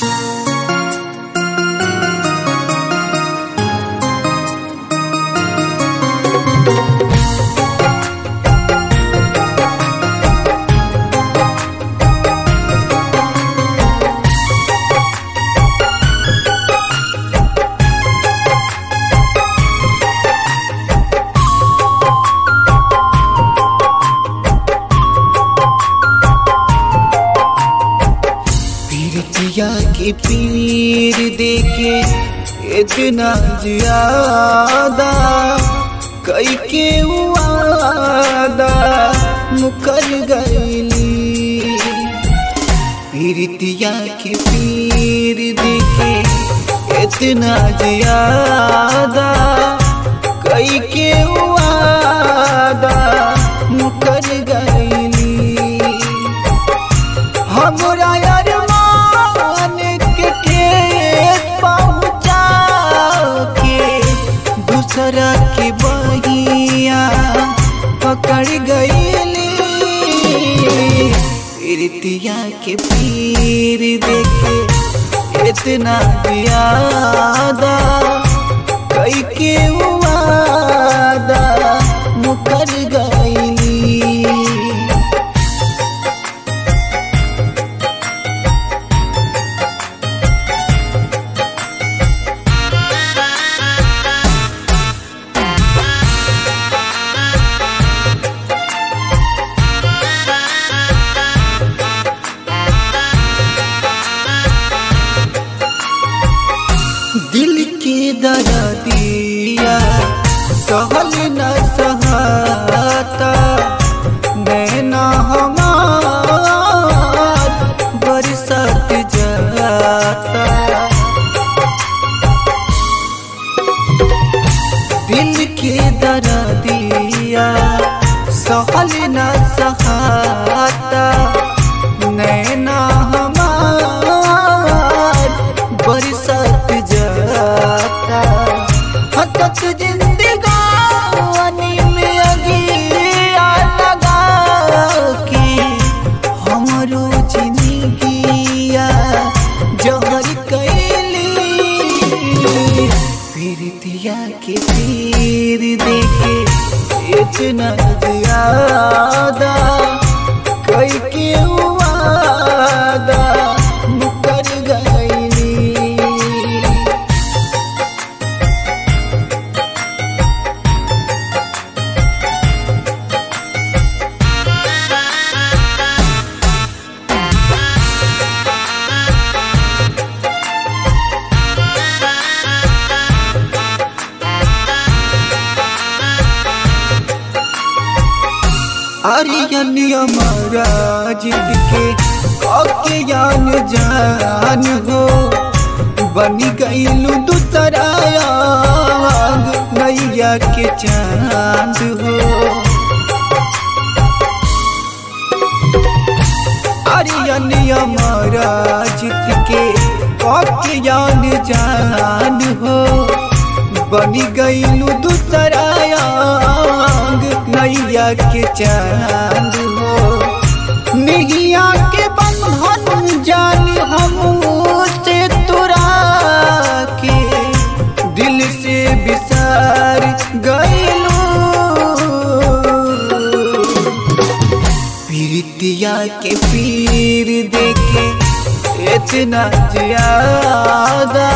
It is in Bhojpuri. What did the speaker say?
पीरतिया के पीर देके इतना ज्यादा कई के वादा मुकर गईली पीरतिया के पीर देके इतना ज्यादा कई के वादा मुकर गईली हमरा अरमान के ठेस पहुँचा के दूसरा के बहिया पकड़ गईली प्रीतिया के पीर देखे इतना ज्यादा कई के वादा मुकर गईली दिल के दर्दिया सहल न सहाता नैना हमार बरसत जाता दिल के दर्दिया सहल न सहाता नैना हमार बरसत जाता हतत जिंदगानी में अगिया लगा के हमरो जिंदगिया जहर कैली प्रीतिया के तीर देके इतना ज्यादा कई के वादा मुकर गईली आर्यन हमारा जिद के काके जान जान हो बनी गईलू दूसरा आग नैया के चांद हो आर्यन हमारा जिद के काके जान जान हो बनी गईलू दूसरा आग नैया के चांद हो निहिया के बंधन जान हम से तुरा के दिल से बिसार गईलू प्रीतिया के पीर देके इतना ज्यादा